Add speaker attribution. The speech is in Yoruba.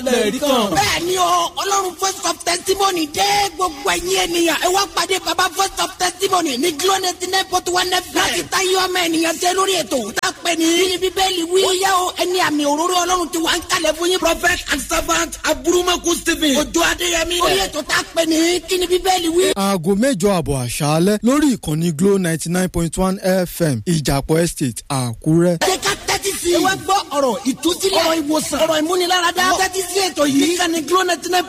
Speaker 1: lẹ́ẹ̀rí kan.
Speaker 2: bẹ́ẹ̀ ni o ọlọ́run voice of testimony dé gbogbo ẹ̀yin ènìyàn ẹ wá pàdé baba voice of testimony ní glo ninety nine point one fm láti ta yọ ọmọ ènìyàn ṣe lórí ètò òwúta pé ní. bí bíbélì wí. ó yá o ẹni àmì òróró ọlọ́run ti wà ń kalẹ̀ fún yín. prophet and servant aburumaku stephen. ojú adéyẹmí. orí ètò tá a pè ní kí ni bíbélì wí.
Speaker 3: aago mẹ́jọ àbọ̀ àṣálẹ́ lórí ìkànnì glo ninety nine point one fm ìjàpọ̀ estate àkúrẹ́.
Speaker 2: ṣé ká tẹ́tí sí i. ẹ wá gbọ́ ọ̀rọ̀ ìtúsílẹ̀. ọ̀rọ̀ ìwòsàn. ọ̀rọ̀ ìmúniláradá. tẹ́tí sí ètò yìí. níkànnì glo ninety nine